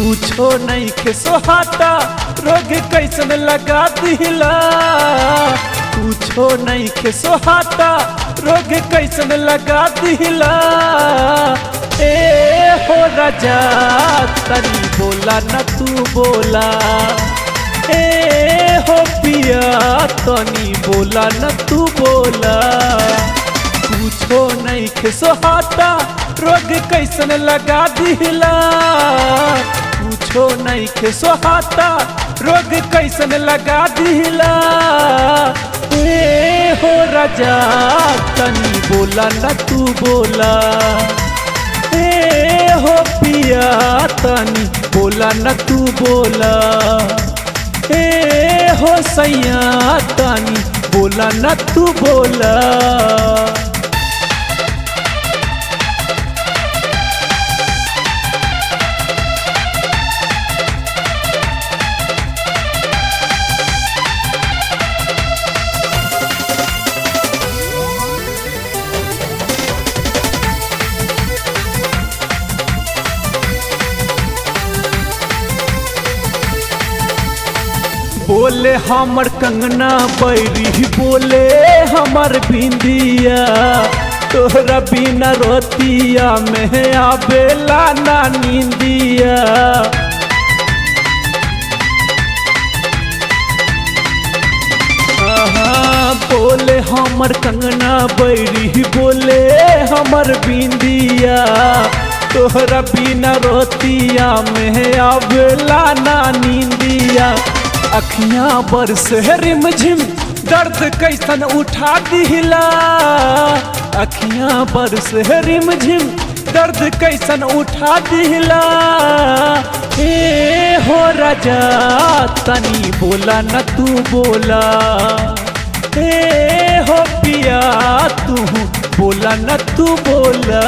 कुछो नहीं के सोहाता रोग कैसन लगा दिला कुछो नहीं के सोहाता रोग कैसन लगा दिला ए हो राजा तनी बोला न तू बोला ए हो पिया तनी बोला न तू बोला कुछो नहीं के सोहाता रोग कैसन लगा दिला कुछो नहीं के सोहाता रोग कैसन लगा दिला ए हो राजा तनी बोला न तू बोला ए हो पिया तनी बोला न तू बोला ए हो सैया तनी बोला न तू बोला बोले हमर कंगना बैरी बोले हमर बिंदिया तोहरा बिना रोतिया में आवेला ना नींदिया आहा, बोले हमर कंगना बैरी बोले हमर बिंदिया तोहरा बिना रोतिया में आवेला ना नींदिया अखियां बरस रिम झिम दर्द कैसन उठा दिला अखियां बरस रिम झिम दर्द कैसन उठा दिला ए हो राजा तनी बोला न तू बोला ए हो पिया तू बोला न तू बोला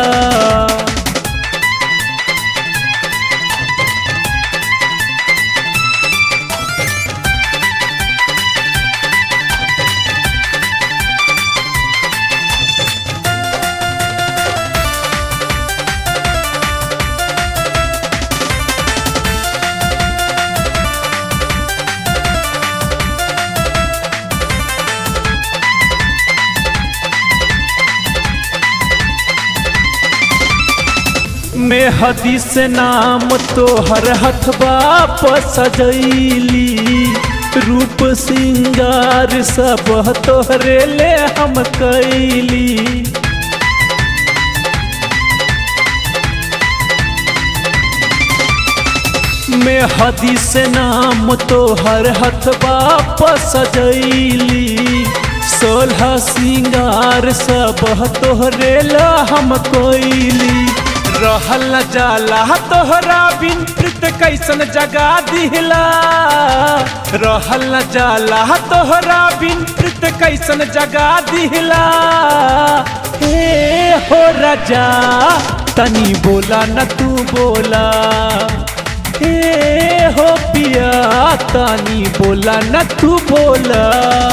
में हदीस नाम तो हर हथबा पर सजैली रूप सिंगार सब तोहरे ले हम कैली में हदीस नाम तो हर हथबा पर सजैली सोलह सिंगार सब तोहरे ला हम कोइली रहल न जाला तोहरा बिन प्रीत कैसन जगा दिला रहल न जाला तोहरा बिन प्रीत कैसन जगा दिला हे हो राजा तनी बोला न तू बोला हे हो पिया तनी बोला न तू बोला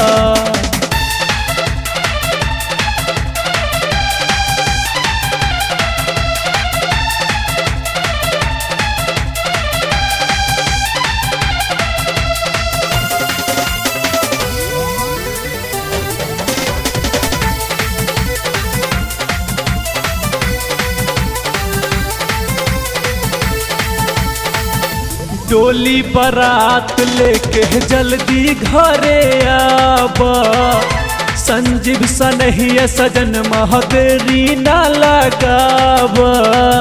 डोली बारात लेके जल्दी घरे आबा संजीव सनहिया सजन महदेरी ना लगाबा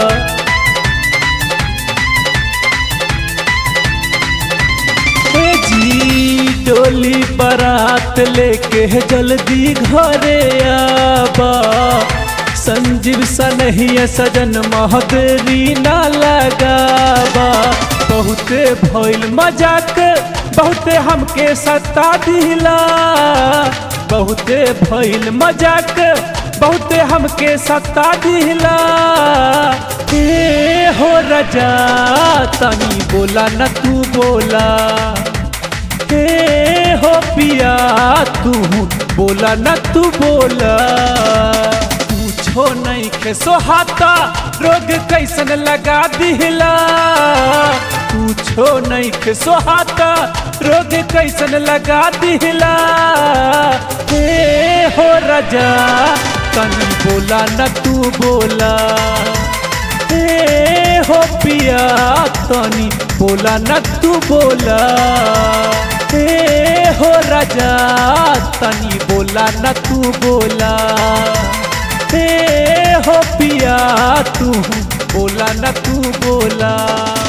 हे जी डोली बारात लेके जल्दी घरे आबा संजीव सनहिया सजन महदेरी ना लगाबा बहुते भइल मजाक बहुते हमके सता दिला बहुते भइल मजाक बहुते हमके सता दिला ए हो राजा तनी बोला न तू बोला ए हो पिया तू बोला न तू बोला पूछो नहीं के सोहाता रोग कैसन लगा दिला नहीं सोहाता रोग कैसन लगा दिला हे हो राजा तनी बोला न तू बोला हे हो पिया तनी बोला न तू बोला हे हो राजा तनी बोला न तू बोला हे हो पिया तू बोला न तू बोला